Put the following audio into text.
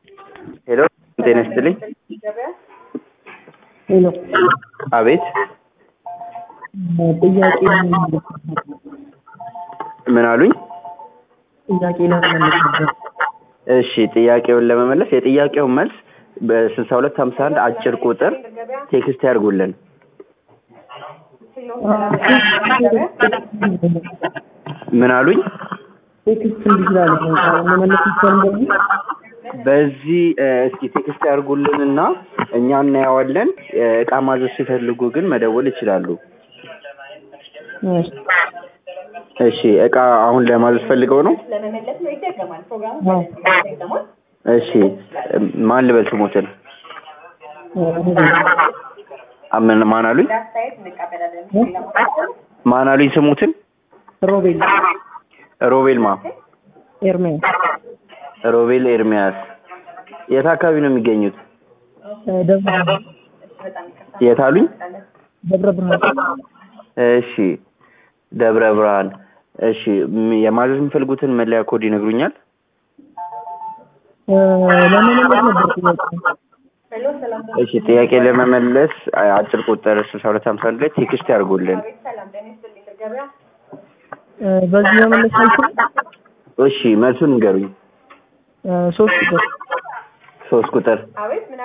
ሄሎ ጤና ይስጥልኝ። ሄሎ አቤት ጥያቄ ምን አሉኝ? ጥያቄ ለመመለስ ነበር። እሺ ጥያቄውን ለመመለስ የጥያቄውን መልስ በስልሳ ሁለት ሀምሳ አንድ አጭር ቁጥር ቴክስት ያድርጉልን። ምን አሉኝ? ቴክስት እንዲችላል መመለስ ይቻል እንደዚህ በዚህ እ፣ እስኪ ቴክስት ያድርጉልን እና እኛ እናየዋለን። እ፣ እቃ ማዘዝ ሲፈልጉ ግን መደወል ይችላሉ። እሺ። እሺ እቃ አሁን ለማዘዝ ፈልገው ነው? አዎ። እሺ እ፣ ማን ልበል ስሞትን? አምን ማን አሉኝ? ማን አሉኝ ስሙትን? ሮቤል ሮቤል ማ ኤርሚያስ ሮቤል ኤርሚያስ የት አካባቢ ነው የሚገኙት? ደብረ የት አሉኝ? ደብረ ብርሃን እሺ ደብረ ብርሃን። እሺ ም- የማዘዝ የሚፈልጉትን መለያ ኮድ ይነግሩኛል? እ፣ ለመመለስ ነበር ጥያቄ እሺ ጥያቄ ለመመለስ አ- አጭር ቁጥር ስልሳ ሁለት ሀምሳ አንድ ላይ ቴክስት ያድርጉልን። እ፣ በዚህ መመለስ አይችልም እሺ መልሱን ንገሩኝ። እ፣ ሶስት ቁጥር ሶስት ቁጥር